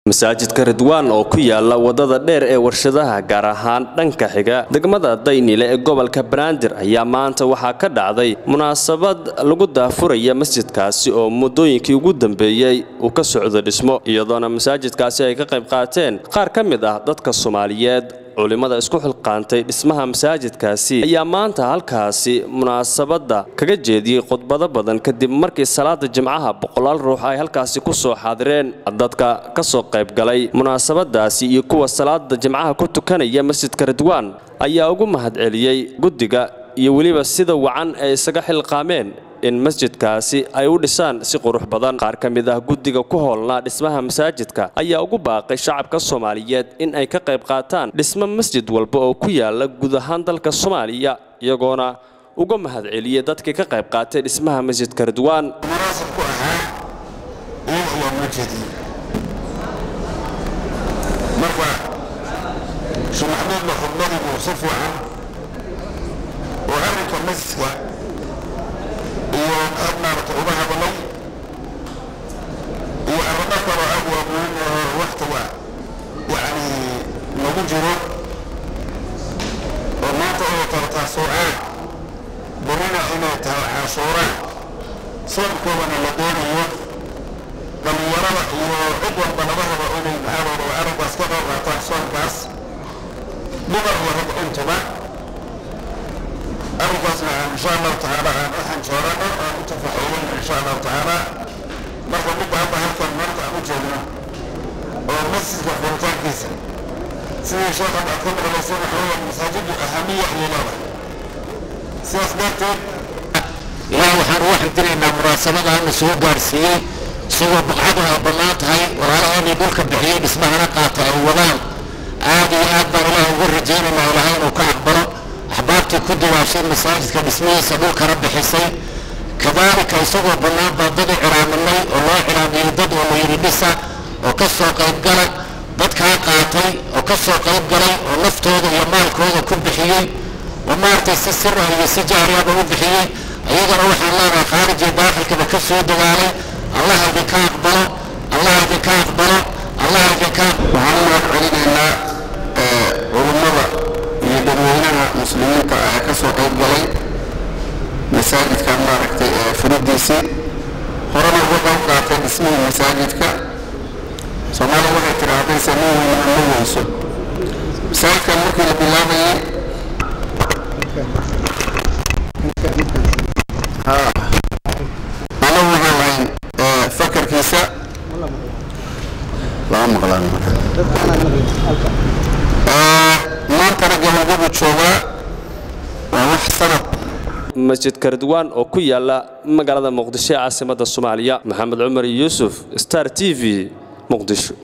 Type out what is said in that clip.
masaajidka ridwaan oo ku yaala wadada dheer ee warshadaha gaar ahaan dhanka xiga degmada daynile ee gobolka banaadir ayaa maanta waxaa ka dhacday munaasabad lagu daafuraya masjidkaasi oo muddooyinkii ugu dambeeyey uu ka socdo dhismo iyadoona masaajidkaasi ay ka qayb qaateen qaar ka mid ah dadka soomaaliyeed culimmada isku xilqaantay dhismaha masaajidkaasi ayaa maanta halkaasi munaasabadda kaga jeediyey khudbado badan kadib markii salaada jimcaha boqolaal ruux ay halkaasi ku soo xaadireen dadka ka soo qaybgalay munaasabadaasi iyo kuwa salaada jimcaha ku tukanaya masjidka ridwaan ayaa ugu mahadceliyey guddiga iyo weliba sida wacan ay isaga xilqaameen in masjidkaasi ay u dhisaan si qurux badan qaar ka mid ah guddiga ku hoolnaa dhismaha masaajidka ayaa ugu baaqay shacabka soomaaliyeed in ay ka qayb qaataan dhismo masjid walba oo ku yaala guud ahaan dalka soomaaliya iyagoona uga mahadceliyey dadkii ka qayb qaatay dhismaha masjidka ridwaan munaasab ku ahaa iyaga waa loo jeediyey marka sheekh maxamuudna khudbadiibu si fiican oo arrinka masjidka iyo aad maarata uga hadlay iyo arrimo kaloo aad waa muhiim oo waktiga yacni lagu jiro oo maanta oo tartaasuucaad berina inay tahay caashuuraan soonkoodana la doonayo dhallinyarada iyo cid walba laga rabo inay maxaadooda waa arrinkaas ka qayb qaataan soonkaas dumar iyo rag intuba arrinkaasna insha allahu tacaala aan u xanjoorano aan u tafaxuulino insha allahu tacaala marka midda hadda halkan maanta aan u joogno oo masjidka furitaankiisa sidii sheekhan aad ka maqlaysa waxa weeye masaajidu ahamiya ayay leedahay sidaas darteed ilaahay waxaan ugu xamdinaynaa munaasabada ana soo gaarsiiyey isagoo buqcadu ay bannaan tahay walaalaheennii dhulka bixiyey dhismahana qaata ay wadaan aad iyo aad baan ilaah ugu rajaynaynaa ilahay inuu ka aqbalo axbaabtii ku dawaashay masaajidka dhismihiisa dhulkana bixisay kadaalika isagoo bannaan baa dad u ciraaminay oo loo ciraamiyey dad oo la yidhi dhisa oo ka soo qaybgala dadkaa qaatay oo ka soo qayb galay oo naftooda iyo maalkooda ku bixiyey oo maaragtay si sira iyo si jaariyaba u bixiyey iyagana waxaan leenahay khaarij iyo daakhilkaba ka soo dagaalay allah idinka aqbalo allah idinka aqbalo allah idinka waxaan u mahad celinaynaa culummada iyo dadweynaha muslimiinta ah ee ka soo qayb galay masaajidka maaragtay ee furidiisii horena uga qayb qaatay dhismihii masaajidka soomaalida waxay tidhaahday samin weyna ma weyso masaajidkan markii la bilaabayay anagu waxaan lahayn fakarkiisa lama maqlaan maantana gabagabu joogaa waa wax sanad masjidka ridwaan oo ku yaala magaalada muqdisho ee caasimadda soomaaliya maxamed cumar yuusuf star t v muqdisho